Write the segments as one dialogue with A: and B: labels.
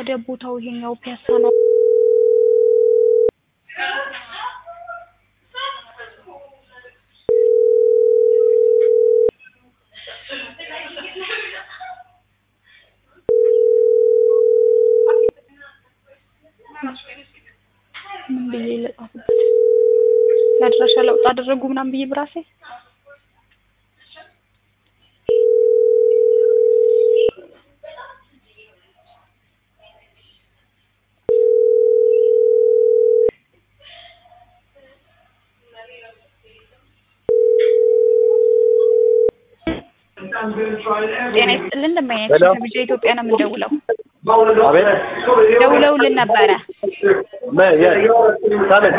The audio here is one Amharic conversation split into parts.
A: ታዲያ ቦታው ይሄኛው ፒያሳ ነው። ምን ብዬ ልጻፍበት? የአድራሻ ለውጥ አደረጉ ምናምን ብዬ ብራሴ ጤና ይስጥልን እንደማይነት
B: ሄሎ።
A: ከቢጃ ኢትዮጵያ ነው የምንደውለው።
B: አቤት
A: ደውለውልን ነበረ።
B: ምን የ- ከምን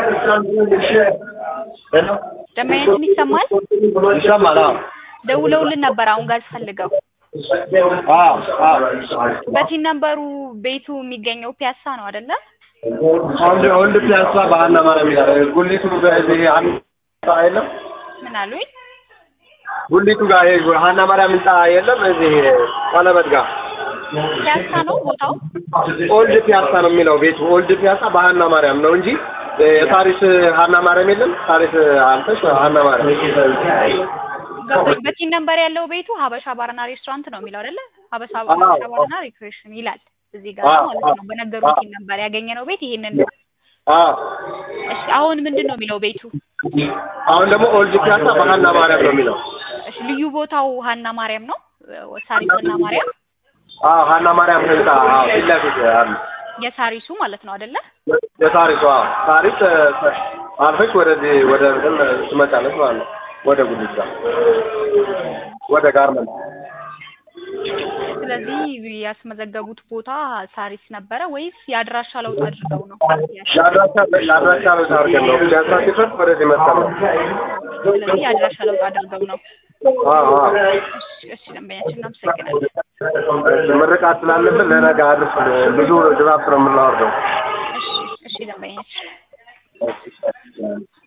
B: ሄሎ
A: ደማየትን ይሰማል?
B: ይሰማል? አዎ
A: ደውለውልን ነበር አሁን ጋር ፈልገው
B: አዎ አዎ
A: በቲን ነበሩ ቤቱ የሚገኘው ፒያሳ ነው አይደለ?
B: ወንድ ወንድ ፒያሳ ባህና ማርያም ይላል። ጉሊቱ በዚህ አንድ ህንጻ የለም
A: ምን አሉኝ?
B: ጉሊቱ ጋር ይሄ ሀና ማርያም ህንጻ የለም እዚህ ቀለበት ጋር
A: ፒያሳ ነው ቦታው?
B: ኦልድ ፒያሳ ነው የሚለው ቤቱ። ኦልድ ፒያሳ በሀና ማርያም ነው እንጂ የታሪስ ሀና ማርያም የለም። ታሪስ አልፈሽ ሀና ማርያም
A: ገባኝ። በቲን ነበር ያለው ቤቱ ሀበሻ ባርና ሬስቶራንት ነው የሚለው አይደለ? ሀበሻ
B: አዎ።
A: ሀበሻ ባርና ሪክሬሽን ይላል እዚህ ጋር
B: አዎ።
A: ማለት ነው። በነገሩ ቲን ነበር ያገኘነው ቤት ይሄንን ነው።
B: አዎ
A: እሺ አሁን ምንድን ነው የሚለው ቤቱ?
B: አሁን ደግሞ ኦልድ ፒያሳ በሀና ማርያም ነው የሚለው።
A: እሺ ልዩ ቦታው ሀና ማርያም ነው። ሳሪስ ሀና ማርያም
B: አዎ ሀና ማርያም ህንጻ አዎ ፊት ለፊት አለ
A: የሳሪሱ ማለት ነው አይደለ?
B: የታሪሷ ታሪስ አልፈሽ ወደዚህ ወደ እንትን ትመጫለች ማለት ነው። ወደ ጉዲት ጋር ወደ ጋርመንት
A: ስለዚህ ያስመዘገቡት ቦታ ሳሪስ ነበረ ወይስ የአድራሻ ለውጥ አድርገው ነው?
B: ለአድራሻ ለአድራሻ ነው አድርገን ነው ፒያሳ ሲፈርስ ወደዚህ መጣ ነው።
A: ስለዚህ የአድራሻ ለውጥ አድርገው ነው።
B: አዎ አዎ
A: እሺ እሺ፣ ደንበኛችን እናመሰግናለን።
B: ምርቃት ስላለብን ለነገ አድርስ ብዙ ድራፍት ነው የምናወርደው።
A: እሺ እሺ፣ ደንበኛችን